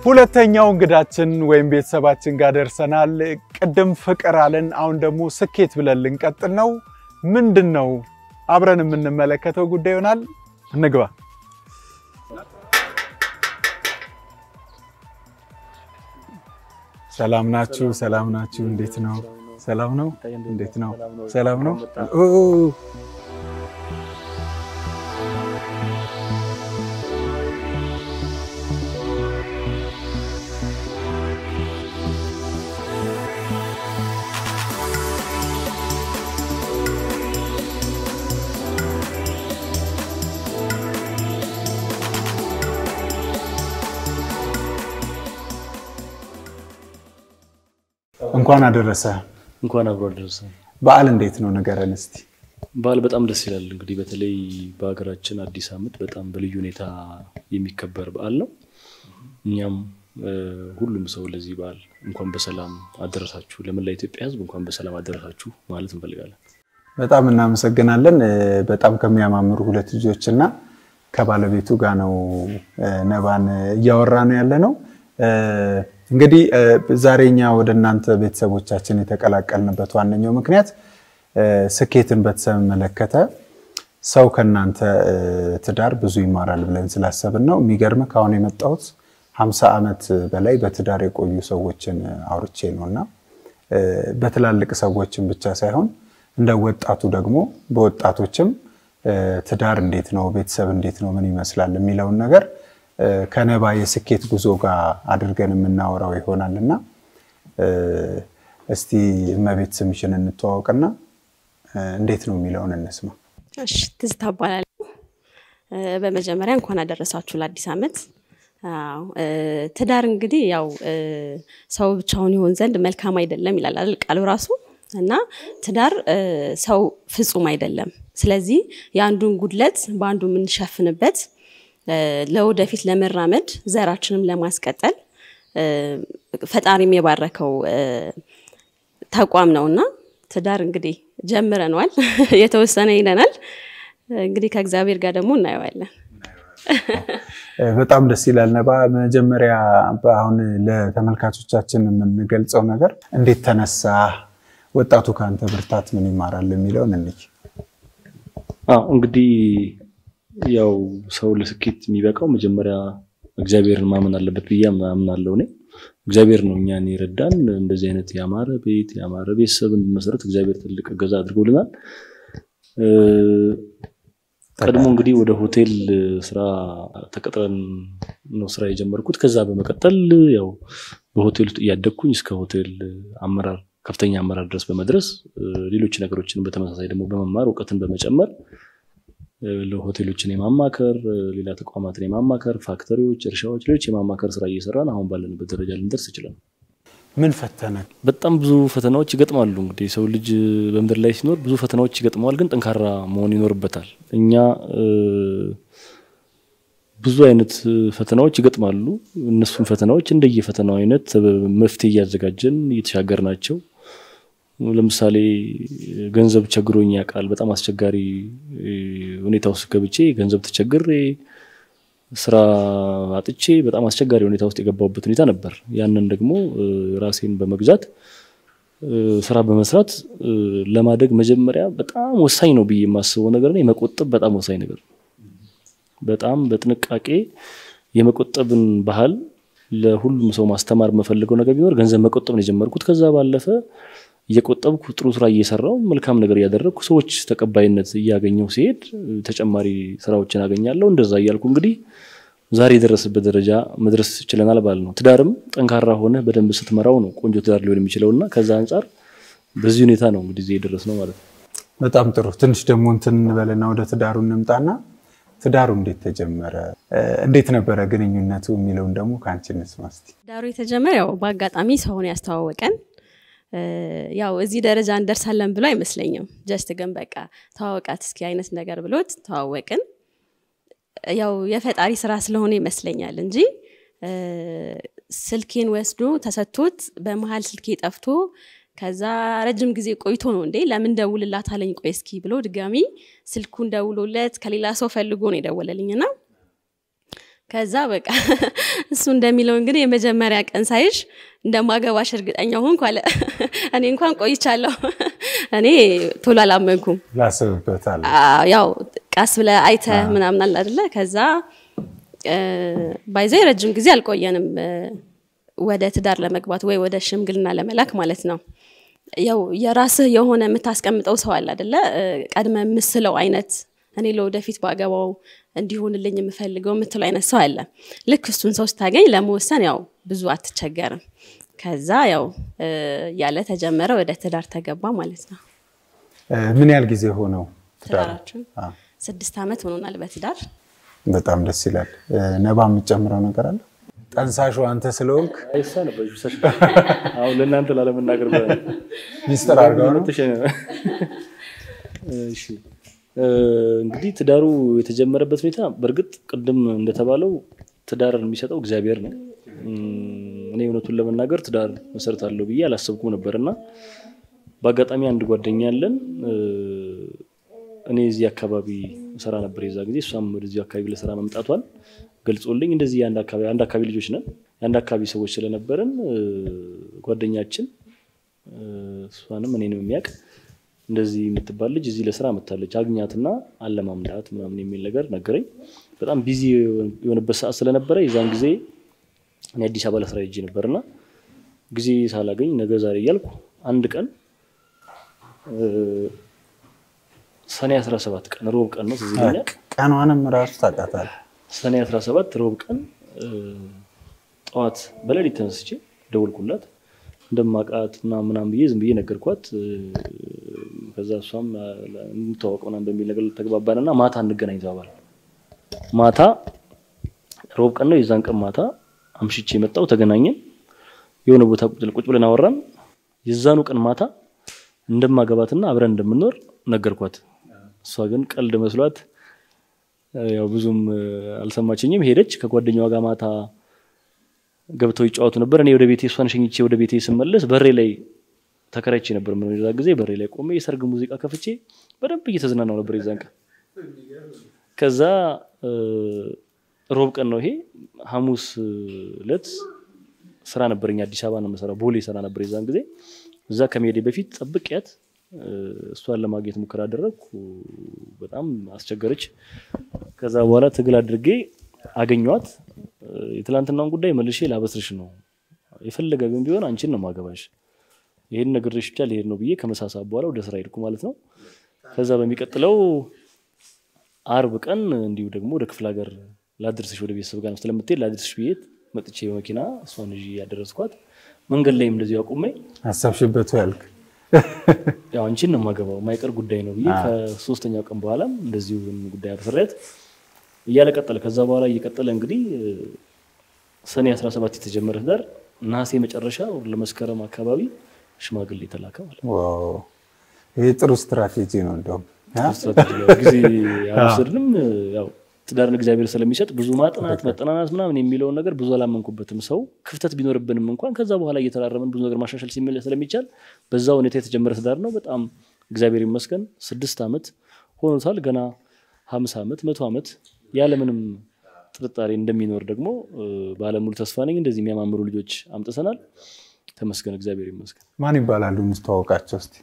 ሁለተኛው እንግዳችን ወይም ቤተሰባችን ጋር ደርሰናል። ቅድም ፍቅር አለን፣ አሁን ደግሞ ስኬት ብለን ልንቀጥል ነው። ምንድን ነው አብረን የምንመለከተው ጉዳይ ይሆናል። እንግባ። ሰላም ናችሁ? ሰላም ናችሁ? እንዴት ነው? ሰላም ነው? እንዴት ነው? ሰላም ነው? ኦ እንኳን አደረሰ። እንኳን አብሮ አደረሰ። በዓል እንዴት ነው ንገረን እስቲ። በዓል በጣም ደስ ይላል። እንግዲህ በተለይ በሀገራችን አዲስ ዓመት በጣም በልዩ ሁኔታ የሚከበር በዓል ነው። እኛም ሁሉም ሰው ለዚህ በዓል እንኳን በሰላም አደረሳችሁ፣ ለመላ ኢትዮጵያ ሕዝብ እንኳን በሰላም አደረሳችሁ ማለት እንፈልጋለን። በጣም እናመሰግናለን። በጣም ከሚያማምሩ ሁለት ልጆች እና ከባለቤቱ ጋር ነው ነባን እያወራ ነው ያለ ነው። እንግዲህ ዛሬ እኛ ወደ እናንተ ቤተሰቦቻችን የተቀላቀልንበት ዋነኛው ምክንያት ስኬትን በተመለከተ ሰው ከእናንተ ትዳር ብዙ ይማራል ብለን ስላሰብን ነው። የሚገርም ከአሁን የመጣሁት ሀምሳ ዓመት በላይ በትዳር የቆዩ ሰዎችን አውርቼ ነው እና በትላልቅ ሰዎችን ብቻ ሳይሆን እንደ ወጣቱ ደግሞ በወጣቶችም ትዳር እንዴት ነው፣ ቤተሰብ እንዴት ነው፣ ምን ይመስላል የሚለውን ነገር ከነባ የስኬት ጉዞ ጋር አድርገን የምናወራው ይሆናል እና እስቲ እመቤት ስምሽን እንተዋወቅና እንዴት ነው የሚለውን እንስማ። እሺ ትዝታ እባላለሁ። በመጀመሪያ እንኳን አደረሳችሁ ለአዲስ ዓመት። አዎ ትዳር እንግዲህ ያው ሰው ብቻውን ይሆን ዘንድ መልካም አይደለም ይላል አይደል ቃሉ ራሱ እና ትዳር ሰው ፍጹም አይደለም። ስለዚህ የአንዱን ጉድለት በአንዱ የምንሸፍንበት ለወደፊት ለመራመድ ዘራችንም ለማስቀጠል ፈጣሪም የባረከው ተቋም ነው እና ትዳር እንግዲህ ጀምረነዋል። የተወሰነ ይለናል እንግዲህ ከእግዚአብሔር ጋር ደግሞ እናየዋለን። በጣም ደስ ይላል። ነባ መጀመሪያ አሁን ለተመልካቾቻችን የምንገልጸው ነገር እንዴት ተነሳ፣ ወጣቱ ከአንተ ብርታት ምን ይማራል የሚለውን እንይ። አዎ እንግዲህ ያው ሰው ለስኬት የሚበቃው መጀመሪያ እግዚአብሔርን ማመን አለበት ብዬ አምናለሁ። እኔ እግዚአብሔር ነው እኛን የረዳን እንደዚህ አይነት ያማረ ቤት ያማረ ቤተሰብ እንድንመሰረት እግዚአብሔር ትልቅ እገዛ አድርጎልናል። ቀድሞ እንግዲህ ወደ ሆቴል ስራ ተቀጥረን ነው ስራ የጀመርኩት። ከዛ በመቀጠል ያው በሆቴል ውስጥ እያደግኩኝ እስከ ሆቴል አመራር ከፍተኛ አመራር ድረስ በመድረስ ሌሎች ነገሮችን በተመሳሳይ ደግሞ በመማር እውቀትን በመጨመር ለሆቴሎችን የማማከር ሌላ ተቋማትን የማማከር ፋክተሪዎች፣ እርሻዎች፣ ሌሎች የማማከር ስራ እየሰራን አሁን ባለንበት ደረጃ ልንደርስ ይችላል። ምን ፈተነ? በጣም ብዙ ፈተናዎች ይገጥማሉ። እንግዲህ ሰው ልጅ በምድር ላይ ሲኖር ብዙ ፈተናዎች ይገጥመዋል፣ ግን ጠንካራ መሆን ይኖርበታል። እኛ ብዙ አይነት ፈተናዎች ይገጥማሉ። እነሱን ፈተናዎች እንደየፈተናው አይነት መፍትሄ እያዘጋጀን እየተሻገር ናቸው። ለምሳሌ ገንዘብ ቸግሮኝ ያውቃል። በጣም አስቸጋሪ ሁኔታ ውስጥ ገብቼ ገንዘብ ተቸግሬ ስራ አጥቼ በጣም አስቸጋሪ ሁኔታ ውስጥ የገባሁበት ሁኔታ ነበር። ያንን ደግሞ ራሴን በመግዛት ስራ በመስራት ለማደግ መጀመሪያ በጣም ወሳኝ ነው ብዬ የማስበው ነገር ነው የመቆጠብ በጣም ወሳኝ ነገር ነው። በጣም በጥንቃቄ የመቆጠብን ባህል ለሁሉም ሰው ማስተማር የምፈልገው ነገር ቢኖር ገንዘብ መቆጠብ ነው የጀመርኩት። ከዛ ባለፈ እየቆጠብኩ ጥሩ ስራ እየሰራው መልካም ነገር እያደረግኩ ሰዎች ተቀባይነት እያገኘው ሲሄድ ተጨማሪ ስራዎችን አገኛለሁ። እንደዛ እያልኩ እንግዲህ ዛሬ የደረስበት ደረጃ መድረስ ችለናል ባል ነው። ትዳርም ጠንካራ ሆነ በደንብ ስትመራው ነው ቆንጆ ትዳር ሊሆን የሚችለው እና ከዛ አንጻር በዚህ ሁኔታ ነው እንግዲህ እዚህ የደረስነው ማለት ነው። በጣም ጥሩ። ትንሽ ደግሞ እንትን እንበልና ወደ ትዳሩ እንምጣና ትዳሩ እንዴት ተጀመረ? እንዴት ነበረ ግንኙነቱ የሚለውን ደግሞ ከአንቺ እንስማ እስቲ። ትዳሩ የተጀመረ ያው በአጋጣሚ ሰውን ያስተዋወቀን ያው እዚህ ደረጃ እንደርሳለን ብሎ አይመስለኝም። ጀስት ግን በቃ ተዋወቃት እስኪ አይነት ነገር ብሎት ተዋወቅን። ያው የፈጣሪ ስራ ስለሆነ ይመስለኛል እንጂ ስልኬን ወስዶ ተሰጥቶት በመሀል ስልኬ ጠፍቶ ከዛ ረጅም ጊዜ ቆይቶ ነው እንዴ ለምን ደውልላት አለኝ። ቆይ እስኪ ብሎ ድጋሚ ስልኩን ደውሎለት ከሌላ ሰው ፈልጎ ነው የደወለልኝና ከዛ በቃ እሱ እንደሚለው እንግዲህ የመጀመሪያ ቀን ሳይሽ እንደማገባሽ እርግጠኛ ሆንኩ አለ። እኔ እንኳን ቆይቻለሁ። እኔ ቶሎ አላመንኩም። ላስብበታል። አዎ፣ ያው ቀስ ብለህ አይተህ ምናምን አለ አይደለ? ከዛ ባይዘ ረጅም ጊዜ አልቆየንም እ፣ ወደ ትዳር ለመግባት ወይ ወደ ሽምግልና ለመላክ ማለት ነው። ያው የራስህ የሆነ የምታስቀምጠው ሰው አለ አይደለ? እ፣ ቀድመ የምስለው አይነት እኔ ለወደፊት ባገባው እንዲሆንልኝ የምፈልገው የምትለው አይነት ሰው አለ። ልክ እሱን ሰው ስታገኝ ለመወሰን ያው ብዙ አትቸገርም። ከዛ ያው እ፣ ያለ ተጀመረ ወደ ትዳር ተገባ ማለት ነው። እ፣ ምን ያህል ጊዜ ሆነው ትዳር? ትዳራችን አዎ፣ ስድስት ዓመት ሆኖናል በትዳር በጣም ደስ ይላል። እ፣ ነባ የምትጨምረው ነገር አለ? ጠንሳሹ አንተ ስለሆንክ አይሳ ነበር አሁን ለእናንተ ላለመናገር ብለህ ነው። ሚስጥር አድርገው ነው። እሺ እ፣ እንግዲህ ትዳሩ የተጀመረበት ሁኔታ በእርግጥ ቅድም እንደተባለው ትዳር የሚሰጠው እግዚአብሔር ነው። እም፣ እኔ እውነቱን ለመናገር ትዳር መሰረት አለው ብዬ አላሰብኩም ነበር እና በአጋጣሚ አንድ ጓደኛ አለን እ፣ እኔ እዚህ አካባቢ ስራ ነበር የዛ ጊዜ እሷም ወደዚህ አካባቢ ለስራ መምጣቷን ገልጾልኝ እንደዚህ የአንድ አካባቢ አንድ አካባቢ ልጆች ነን የአንድ አካባቢ ሰዎች ስለነበረን እ፣ ጓደኛችን እ፣ እሷንም እኔንም የሚያውቅ እንደዚህ የምትባል ልጅ እዚህ ለስራ መታለች አግኛትና አለማምዳት ምናምን የሚል ነገር ነገረኝ። በጣም ቢዚ የሆነበት ሰዓት ስለነበረ የዛን ጊዜ እኔ አዲስ አበባ ለስራ ሄጄ ነበርና ጊዜ ሳላገኝ ነገ ዛሬ እያልኩ አንድ ቀን እ፣ ሰኔ 17 ቀን ሮብ ቀን ነው ትዝ ይለኛል። ቀኗንም ራሱ ታውቃታለህ። ሰኔ 17 ሮብ ቀን እ፣ ጠዋት በሌሊት ተነስቼ ደወልኩላት እንደማውቃት ምናምን ምናምን ብዬ ዝም ብዬ ነገርኳት። እ፣ ከዛ እሷም እ፣ እንተዋወቅ ምናምን በሚል ነገር ተግባባንና ማታ እንገናኝ ተባባል። ማታ ሮብ ቀን ነው። የዛን ቀን ማታ አምሽቼ የመጣው ተገናኘን። የሆነ ቦታ ቁጭ ቁጭ ብለን አወራን። የዛኑ ቀን ማታ እንደማገባትና አብረን እንደምንኖር ነገርኳት። እሷ ግን ቀልድ መስሏት እ፣ ያው ብዙም እ፣ አልሰማችኝም። ሄደች። ከጓደኛዋ ጋር ማታ ገብተው ይጫወቱ ነበር። እኔ ወደ ቤቴ እሷን ሸኝቼ ወደ ቤቴ ስመለስ በሬ ላይ ተከራይቼ ነበር። ምን ዛ ጊዜ በሬ ላይ ቆሜ የሰርግ ሙዚቃ ከፍቼ በደንብ እየተዝናናው ነበር የዛን ቀን። ከዛ እ፣ ሮብ ቀን ነው ይሄ። ሐሙስ ዕለት ስራ ነበረኝ አዲስ አበባ ነው የምሰራው። ቦሌ ስራ ነበር የዛን ጊዜ። እዛ ከመሄዴ በፊት ጠብቂያት እ፣ እሷን ለማግኘት ሙከራ አደረግኩ። በጣም አስቸገረች። ከዛ በኋላ ትግል አድርጌ አገኘኋት። እ፣ የትላንትናውን ጉዳይ መልሼ ላበስርሽ ነው የፈለገ ግን ቢሆን አንቺን ነው ማገባሽ ይሄን ነግሬሽ ብቻ ልሄድ ነው ብዬ ከመሳሳ በኋላ ወደ ስራ ሄድኩ ማለት ነው። ከዛ በሚቀጥለው አርብ ቀን እንዲሁ ደግሞ ወደ ክፍለ ሀገር ላድርስሽ ወደ ቤተሰብ ጋር ስለምትሄድ ላድርስሽ ብዬ መጥቼ በመኪና እሷን ይዤ ያደረስኳት። መንገድ ላይም እንደዚሁ አቁሜ አሰብሽበት ያልክ ያው አንቺን ነው የማገባው የማይቀር ጉዳይ ነው ብዬ ከሶስተኛው ቀን በኋላም እንደዚሁ ይህን ጉዳይ አብስሬያት እያለ ቀጠለ። ከዛ በኋላ እየቀጠለ እንግዲህ እ፣ ሰኔ 17 የተጀመረ ትዳር ነሐሴ መጨረሻ ለመስከረም አካባቢ ሽማግሌ ተላከ ማለት ነው። ዋው፣ ይህ ጥሩ ስትራቴጂ ነው። እንደውም አ? ስትራቴጂ ያው ጊዜ አልወሰድንም። ያው ትዳርን እግዚአብሔር ስለሚሰጥ ብዙ ማጥናት መጠናናት ምናምን የሚለውን ነገር ብዙ አላመንኩበትም። ሰው ክፍተት ቢኖርብንም እንኳን ከዛ በኋላ እየተራረመን ብዙ ነገር ማሻሻል ሲሚል- ስለሚቻል በዛ ሁኔታ የተጀመረ ትዳር ነው። በጣም እግዚአብሔር ይመስገን ስድስት ዓመት ሆኖታል። ገና ሀምሳ ዓመት መቶ ዓመት ያለምንም ጥርጣሬ እንደሚኖር ደግሞ እ፣ ባለሙሉ ተስፋ ነኝ። እንደዚህ የሚያማምሩ ልጆች አምጥተናል። ተመስገን እግዚአብሔር ይመስገን። ማን ይባላሉ? እንስተዋወቃቸው እስኪ።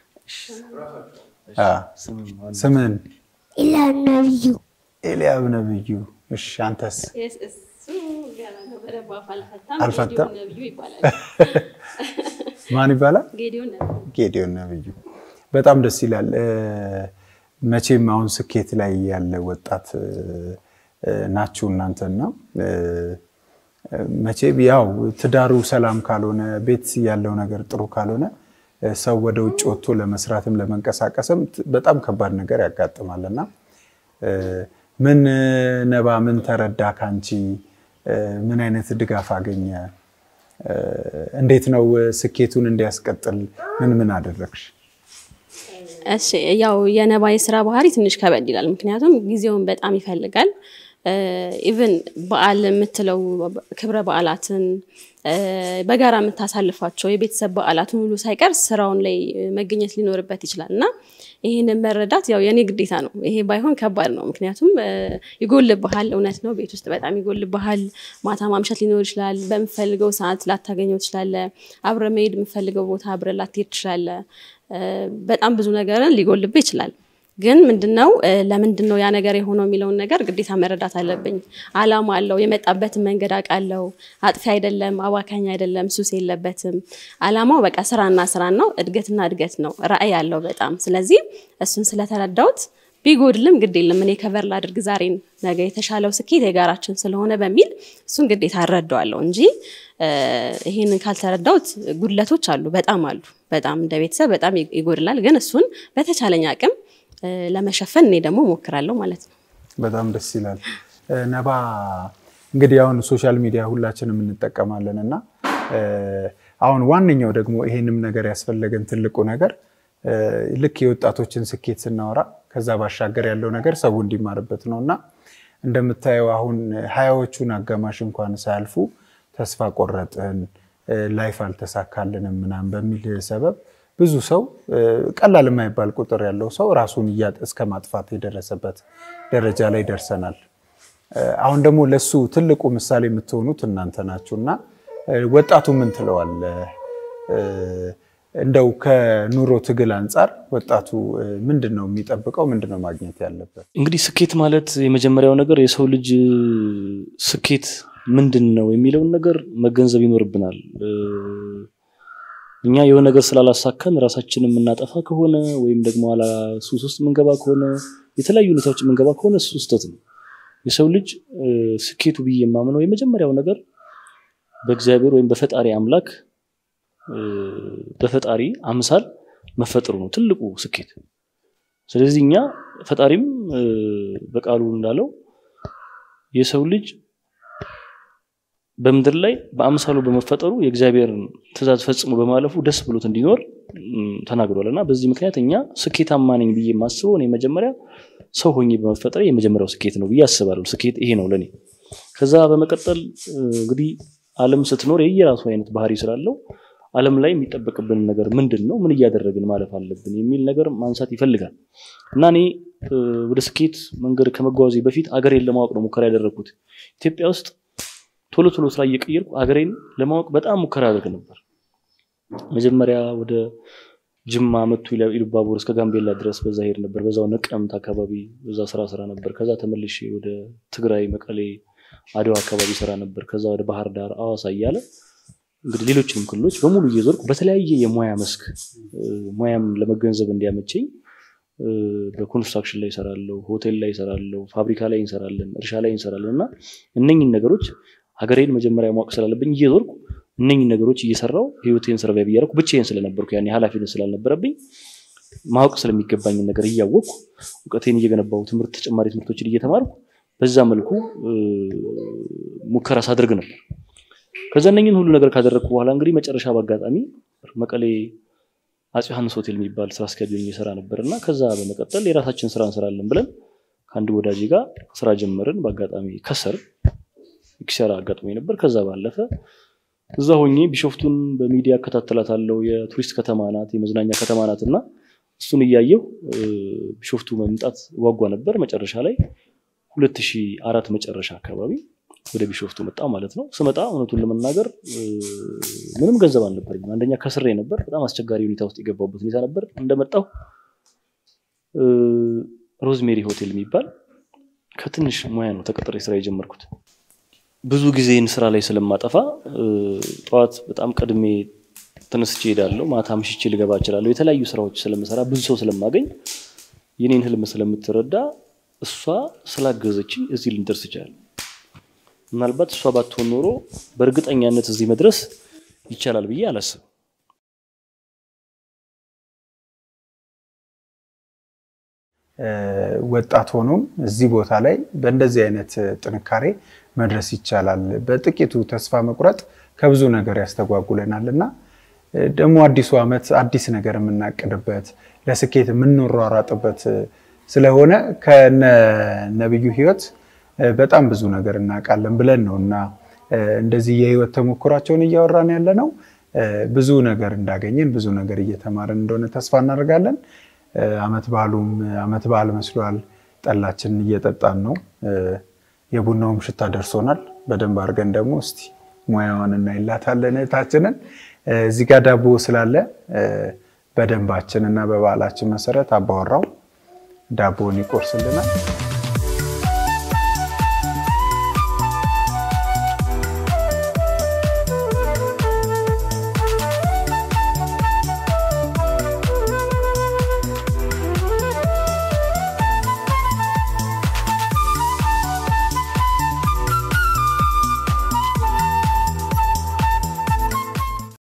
አ፣ ስምም አንድ ስምን? ኢላም ነብዩ ኤልያብ ነብዩ። እሺ፣ አንተስ? እሱ ገና ነው፣ በደንብ አፍ አልፈታም። አልፈታም? ጌዲዮን ነብዩ ይባላል። ማን ይባላል? ጌዲዮን ነብዩ ጌዲዮን ነብዩ። በጣም ደስ ይላል። እ፣ መቼም አሁን ስኬት ላይ ያለ ወጣት እ፣ እ፣ ናችሁ እናንተና እ፣ እ፣ መቼም ያው ትዳሩ ሰላም ካልሆነ ቤት ያለው ነገር ጥሩ ካልሆነ እ፣ ሰው ወደ ውጭ ወጥቶ ለመስራትም ለመንቀሳቀስም ት- በጣም ከባድ ነገር ያጋጥማልና እ፣ ምን እ፣ ነባ ምን ተረዳ ካንቺ እ፣ ምን አይነት ድጋፍ አገኘ? እ፣ እንዴት ነው እ፣ ስኬቱን እንዲያስቀጥል ምን ምን አደረግሽ? እሺ ያው የነባ የስራ ባህሪ ትንሽ ከበድ ይላል። ምክንያቱም ጊዜውን በጣም ይፈልጋል። ኢቭን በዓል የምትለው ክብረ በዓላትን በጋራ የምታሳልፏቸው የቤተሰብ በዓላትን ሁሉ ሳይቀር ስራውን ላይ መገኘት ሊኖርበት ይችላል እና ይህንን መረዳት ያው የኔ ግዴታ ነው። ይሄ ባይሆን ከባድ ነው። ምክንያቱም ይጎልብሃል። እውነት ነው፣ ቤት ውስጥ በጣም ይጎልብሃል። ማታ ማምሸት ሊኖር ይችላል። በምፈልገው ሰዓት ላታገኘው ትችላለ። አብረ መሄድ የምፈልገው ቦታ አብረ ላትሄድ ትችላለ። በጣም ብዙ ነገርን ሊጎልብህ ይችላል። ግን ምንድነው ለምንድን ነው ያ ነገር የሆነው የሚለውን ነገር ግዴታ መረዳት አለብኝ። አላማ አለው። የመጣበትን መንገድ አውቃለሁ። አጥፊ አይደለም፣ አባካኝ አይደለም፣ ሱስ የለበትም። አላማው በቃ ስራና ስራ ነው፣ እድገትና እድገት ነው። ራዕይ አለው በጣም ስለዚህ እሱን ስለተረዳሁት ቢጎድልም ግድ የለም እኔ ከቨር ላድርግ ዛሬን፣ ነገ የተሻለው ስኬት የጋራችን ስለሆነ በሚል እሱን ግዴታ እረዳዋለሁ እንጂ ይህንን ካልተረዳሁት ጉድለቶች አሉ፣ በጣም አሉ። በጣም እንደ ቤተሰብ በጣም ይጎድላል። ግን እሱን በተቻለኝ አቅም ለመሸፈን እኔ ደግሞ ሞክራለሁ ማለት ነው። በጣም ደስ ይላል። ነባ እንግዲህ አሁን ሶሻል ሚዲያ ሁላችንም እንጠቀማለን እና አሁን ዋነኛው ደግሞ ይሄንም ነገር ያስፈለገን ትልቁ ነገር ልክ የወጣቶችን ስኬት ስናወራ ከዛ ባሻገር ያለው ነገር ሰው እንዲማርበት ነው እና እንደምታየው አሁን ሀያዎቹን አጋማሽ እንኳን ሳያልፉ ተስፋ ቆረጥን፣ ላይፍ አልተሳካልንም ምናምን በሚል ሰበብ ብዙ ሰው ቀላል የማይባል ቁጥር ያለው ሰው ራሱን እያጠ እስከ ማጥፋት የደረሰበት ደረጃ ላይ ደርሰናል። አሁን ደግሞ ለሱ ትልቁ ምሳሌ የምትሆኑት እናንተ ናችሁ እና ወጣቱ ምን ትለዋል? እንደው ከኑሮ ትግል አንጻር ወጣቱ ምንድን ነው የሚጠብቀው? ምንድን ነው ማግኘት ያለበት? እንግዲህ ስኬት ማለት የመጀመሪያው ነገር የሰው ልጅ ስኬት ምንድን ነው የሚለውን ነገር መገንዘብ ይኖርብናል። እኛ የሆነ ነገር ስላላሳካን ራሳችንን የምናጠፋ ከሆነ ወይም ደግሞ ኋላ ሱስ ውስጥ የምንገባ ከሆነ የተለያዩ ሁኔታዎች የምንገባ ከሆነ እሱ ስህተት ነው። የሰው ልጅ ስኬቱ ብዬ የማምነው የመጀመሪያው ነገር በእግዚአብሔር ወይም በፈጣሪ አምላክ በፈጣሪ አምሳል መፈጠሩ ነው ትልቁ ስኬት። ስለዚህ እኛ ፈጣሪም በቃሉ እንዳለው የሰው ልጅ በምድር ላይ በአምሳሉ በመፈጠሩ የእግዚአብሔርን ትእዛዝ ፈጽሞ በማለፉ ደስ ብሎት እንዲኖር ተናግሯል እና በዚህ ምክንያት እኛ ስኬታማ ነኝ ብዬ የማስበው እኔ መጀመሪያ ሰው ሆኜ በመፈጠር የመጀመሪያው ስኬት ነው ብዬ አስባለሁ። ስኬት ይሄ ነው ለእኔ። ከዛ በመቀጠል እንግዲህ ዓለም ስትኖር የየራሱ አይነት ባህሪ ስላለው ዓለም ላይ የሚጠበቅብን ነገር ምንድን ነው፣ ምን እያደረግን ማለፍ አለብን የሚል ነገር ማንሳት ይፈልጋል እና እኔ ወደ ስኬት መንገድ ከመጓዜ በፊት አገሬን ለማወቅ ነው ሙከራ ያደረግኩት ኢትዮጵያ ውስጥ ቶሎ ቶሎ ስራ እየቀየርኩ አገሬን ለማወቅ በጣም ሙከራ አደርግ ነበር። መጀመሪያ ወደ ጅማ መቱ ኢሉባቡር እስከ ጋምቤላ ድረስ በዛ ሄድ ነበር። በዛው ነቀምት አካባቢ በዛ ስራ ስራ ነበር። ከዛ ተመልሼ ወደ ትግራይ መቀሌ፣ አድዋ አካባቢ ስራ ነበር። ከዛ ወደ ባህር ዳር፣ አዋሳ እያለ እንግዲህ ሌሎችንም ክልሎች በሙሉ እየዞርኩ በተለያየ የሙያ መስክ ሙያም ለመገንዘብ እንዲያመቸኝ በኮንስትራክሽን ላይ ይሰራለሁ፣ ሆቴል ላይ ይሰራለሁ፣ ፋብሪካ ላይ እንሰራለን፣ እርሻ ላይ እንሰራለን እና እነኝን ነገሮች ሀገሬን መጀመሪያ ማወቅ ስላለብኝ እየዞርኩ እነኝን ነገሮች እየሰራው ህይወቴን ሰርቫይቭ እያደረኩ ብቻዬን ስለነበርኩ ያኔ ኃላፊነት ስላልነበረብኝ ማወቅ ስለሚገባኝን ነገር እያወቅኩ እውቀቴን እየገነባው ትምህርት ተጨማሪ ትምህርቶችን እየተማርኩ በዛ መልኩ ሙከራ ሳደርግ ነበር። ከዛ እነኝን ሁሉ ነገር ካደረግኩ በኋላ እንግዲህ መጨረሻ በአጋጣሚ መቀሌ አፄ ዮሐንስ ሆቴል የሚባል ስራ አስኪያጅ እየሰራ ነበር እና ከዛ በመቀጠል የራሳችን ስራ እንሰራለን ብለን ከአንድ ወዳጅ ጋር ስራ ጀመርን። በአጋጣሚ ከሰር ኪሳራ አጋጥሞኝ ነበር። ከዛ ባለፈ እዛ ሆኜ ቢሾፍቱን በሚዲያ እከታተላታለሁ። የቱሪስት ከተማ ናት፣ የመዝናኛ ከተማ ናት እና እሱን እያየው ቢሾፍቱ መምጣት ጓጓ ነበር። መጨረሻ ላይ ሁለት ሺህ አራት መጨረሻ አካባቢ ወደ ቢሾፍቱ መጣ ማለት ነው። ስመጣ እውነቱን ለመናገር ምንም ገንዘብ አልነበረኝም። አንደኛ ከስሬ ነበር። በጣም አስቸጋሪ ሁኔታ ውስጥ የገባሁበት ሁኔታ ነበር። እንደመጣሁ ሮዝሜሪ ሆቴል የሚባል ከትንሽ ሙያ ነው ተቀጥሬ ስራ የጀመርኩት። ብዙ ጊዜን ስራ ላይ ስለማጠፋ ጠዋት በጣም ቀድሜ ተነስቼ እሄዳለሁ። ማታ ምሽቼ ልገባ እችላለሁ። የተለያዩ ስራዎች ስለምሰራ ብዙ ሰው ስለማገኝ የኔን ህልም ስለምትረዳ እሷ ስላገዘችኝ እዚህ ልንደርስ ይችላል። ምናልባት እሷ ባትሆን ኖሮ በእርግጠኛነት እዚህ መድረስ ይቻላል ብዬ አላስብም። ወጣት ሆኖም እዚህ ቦታ ላይ በእንደዚህ አይነት ጥንካሬ መድረስ ይቻላል። በጥቂቱ ተስፋ መቁረጥ ከብዙ ነገር ያስተጓጉለናል እና ደግሞ አዲሱ ዓመት አዲስ ነገር የምናቅድበት ለስኬት የምንሯሯጥበት ስለሆነ ከነ ነብዩ ህይወት በጣም ብዙ ነገር እናውቃለን ብለን ነው እና እንደዚህ የህይወት ተሞክሯቸውን እያወራን ያለ ነው። ብዙ ነገር እንዳገኘን ብዙ ነገር እየተማረን እንደሆነ ተስፋ እናደርጋለን። አመት በዓሉም አመት በዓል መስሏል። ጠላችንን እየጠጣን ነው። የቡናውም ሽታ ደርሶናል። በደንብ አድርገን ደግሞ እስቲ ሙያዋን እናይላታለን እህታችንን። እዚህ ጋር ዳቦ ስላለ በደንባችን እና በባህላችን መሰረት አባወራው ዳቦውን ይቆርስልናል።